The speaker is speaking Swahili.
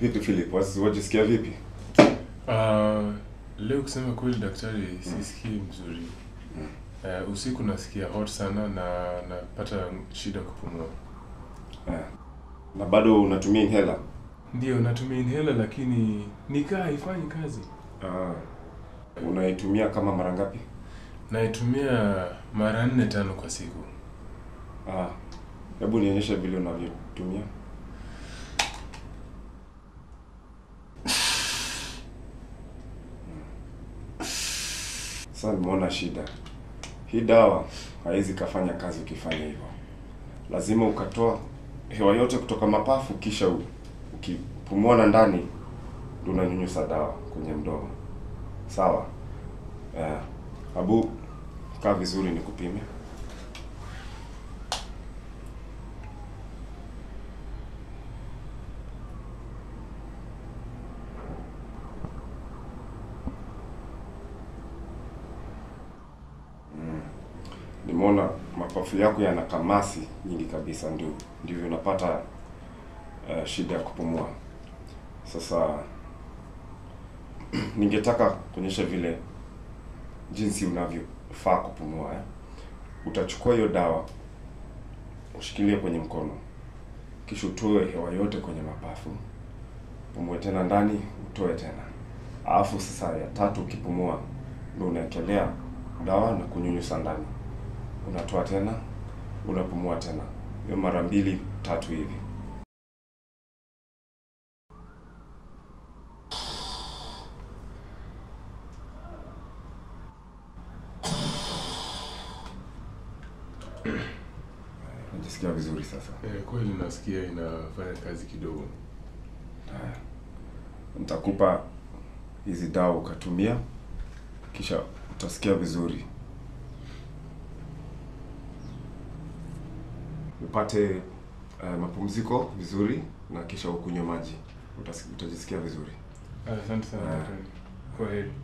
Vipi Philip, wasi- wajisikia vipi? Uh, leo kusema kweli daktari sisikii mzuri. Uh, usiku nasikia hot sana na napata shida kupumua. Eh. Na bado unatumia inhaler? Ndio natumia inhaler lakini nikaa haifanyi kazi. Ah. Unaitumia kama mara ngapi? Naitumia mara nne tano kwa siku. Ah. Hebu nionyeshe vile unavyotumia. Sasa nimeona shida. Hii dawa haiwezi kafanya kazi ukifanya hivyo. Lazima ukatoa hewa yote kutoka mapafu kisha u- ukipumua na ndani ndio unanyunyusa dawa kwenye mdomo. Sawa? Eh. Abu kaa vizuri nikupime. Nimeona mapafu yako yana kamasi nyingi kabisa, ndio ndivyo unapata uh, shida ya kupumua. Sasa ningetaka kuonyesha vile jinsi unavyofaa kupumua eh. Utachukua hiyo dawa ushikilie kwenye mkono, kisha utoe hewa yote kwenye mapafu, pumue tena ndani, utoe tena, alafu sasa ya tatu ukipumua, ndio unaekelea dawa na kunyunyusa ndani unatoa tena, unapumua tena, hiyo mara mbili tatu hivi. Najisikia vizuri sasa. Eh, kweli nasikia inafanya kazi kidogo. Haya. Nitakupa hizi dawa ukatumia, kisha utasikia vizuri. Upate uh, mapumziko vizuri na kisha ukunywe maji, Utas- utajisikia vizuri. Asante sana Ah. daktari. Kwa heri.